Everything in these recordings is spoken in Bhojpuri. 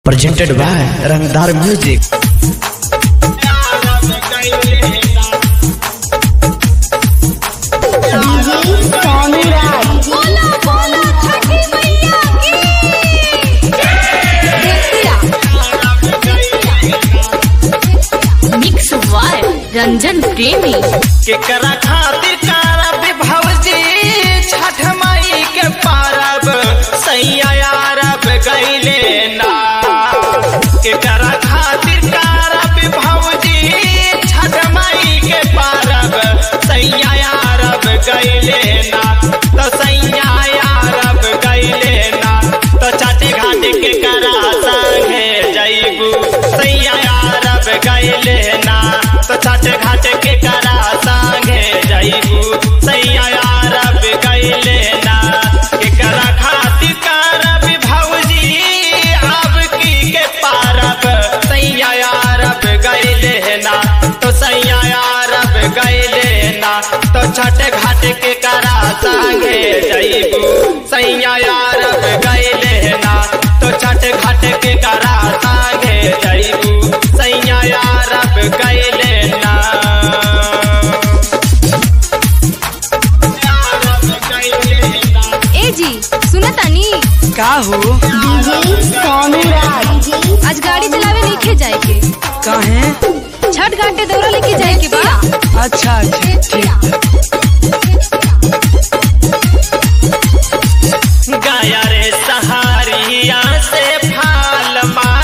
presented by Rangdar Music. DJ Sonu Raj बोला बोला छठी मैया की मिक्स वाय रंजन प्रेमी केकरा खातिर करब भौजी छठ माई के पारब सैया अरब गैले ना केकरा खातिर करब भौजी छठ माई के पारब सैया अरब गैले ना तो सैया अरब गैले ना तो चाटे घाट के करा संगे जैबू सैया अरब गैले ना तो चाटे घाट के करा संगे जैबू सैया अरब गैले ना केकरा खातिर करब भौजी अब की के पारब सैया अरब गैले ना तो सैया अरब गैले ना तो छठ घाट के करा संगे जैबू सैया अरब गैले ना तो छठ घाट के करा संगे जैबू सैया अरब गैले ना अरब गैले ना ए जी सुना तानी का हो डीजे सोनू राज आज गाड़ी चलावे नहीं जाए के काहे छठ घाटे दौरा लेके जाए के बा अच्छा अच्छा ठीक गाया रे सहारिया से फाल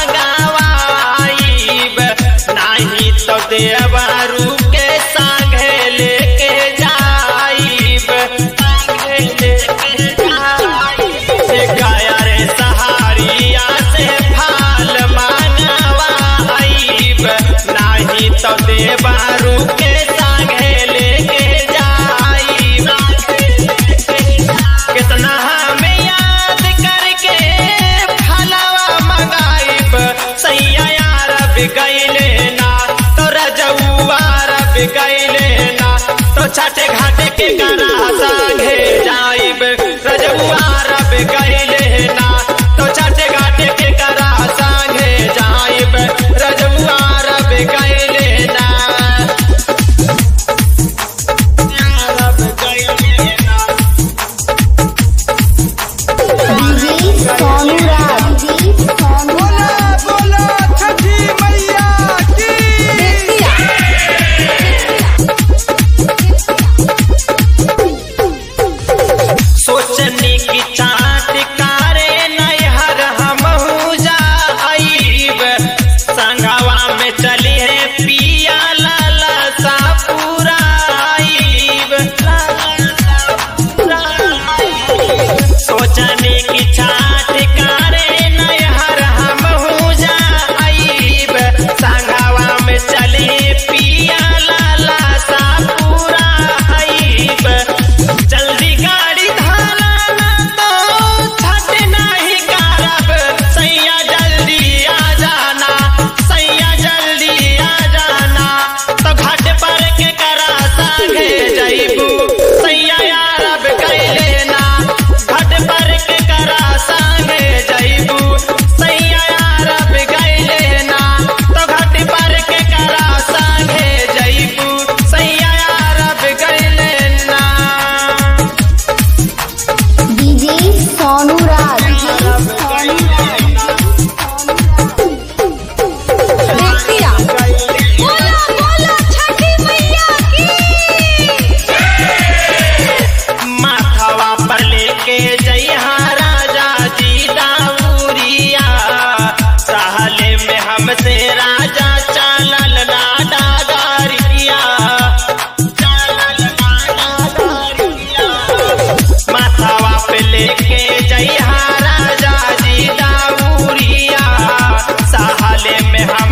मांगवाईब नाही तो देवरू के संगे लेके जाईब संगे लेके जाईब गाया रे सहारिया से फाल मांगवाईब नाही तो देवरू के संगे लेके जाईब कितना हमें याद करके फलवा मंगाइब सैया अरब गैले ना तो रजौआ अरब गैले ना तो छठे घाटे के करा संगे जाइब रजौआ अरब गैले ना तो छठे घाटे के करा संगे जाइब रजौआ अरब गैले ना अरब गैले ना डीजे सोनू राज बोला बोला छठी मैया की सोचने की चाट कारे नैहर हमहू जाइब संगवा में चली है पिया लाला सा पुराइब सोचने की चाट कारे नैहर हमहू जाइब संगवा में चली पिया लाला सा पुराइब जल्दी गाड़ी धाना ना तो छठ नहीं करब सैया जल्दी आ जाना सैया जल्दी आ जाना तो घाट पर के करा संगे जैबू सैया अरब कैले ना घाट पर के करा संगे जैबू सैया अरब कैले ना तो घाट पर के करा संगे जैबू सैया अरब कैले ना डीजे सोनू राज बोला बोला छठी मैया की माथवा पर लेके जइहा राजा जी दाऊरिया सहले में हमसे राजा चालल ना डागारिया चालल ना डागारिया माथवा पे लेके जइहा राजा जी दाऊरिया सहले में हम